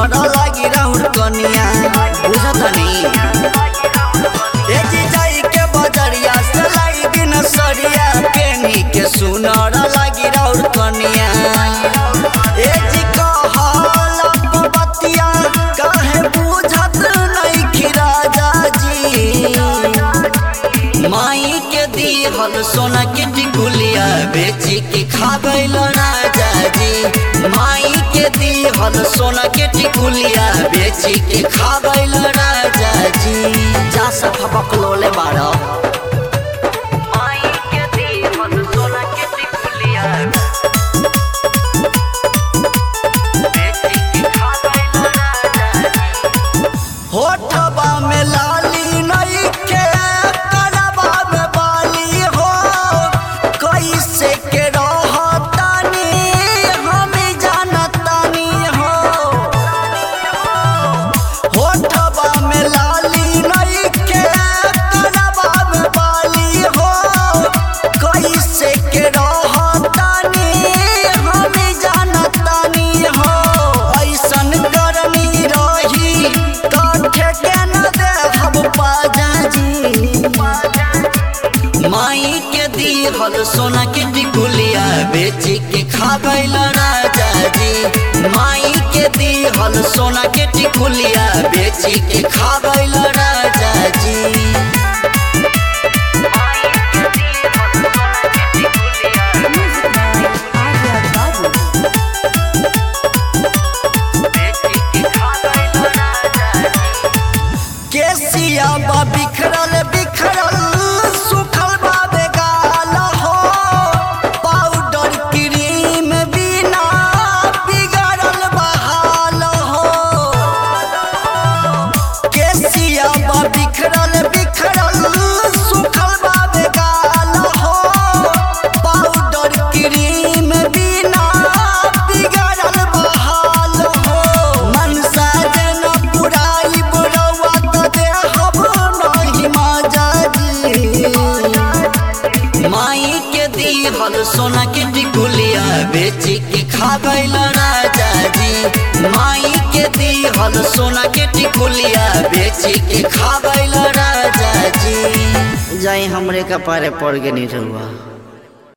सुनर लागी राउर कनिया बुझतनी ए जी जाई के बजरिया से लाई दिन सरिया पेनी के सुनर लागी राउर कनिया ए जी कहला बतिया काहे बुझत नहीं राजा जी माई के दिहल सोना के टिकुलिया बेची के खाबैल राजा जी माई के दिहल सोना के टिकुलिया बेची के खाबैल राजा जी जा सफा बकलोले बाड़ा माई के दिहल सोना के टिकुलिया बेची के खाबैल राजा जी होठबा में लाली नहीं के करबा में बाली हो कैसे के रहतानी हम जानतानी हो होठबा में लाली नहीं के करबा में बाली हो कैसे के रहतानी हम जानतानी हो ऐसन करनी रही काठे के न देहब पाजा जी माई के दिहल सोना के टिकुलिया बेची के खाबैल राजा जी माई के दिहल सोना के टिकुलिया बेची के खाबैल राजा जी केसिया बा बिखरल बिखरल सुखल बा बेगाल हो पाउडर क्रीम बिना बिगड़ल बहाल हो केसिया बा बिखरल बिखरल सुखल बा बेगाल हो पाउडर क्रीम बिना बिगड़ल बहाल हो मनसा जन पुराई बुरवा त देहब नहीं माजा जी माई के दिहल सोना के टिकुलिया बेची के खाबैल राजा जी माई के दिहल सोना के टिकुलिया बेची के खाबैल राजा जी जाई हमरे कपारे पड़ के नहीं रहुआ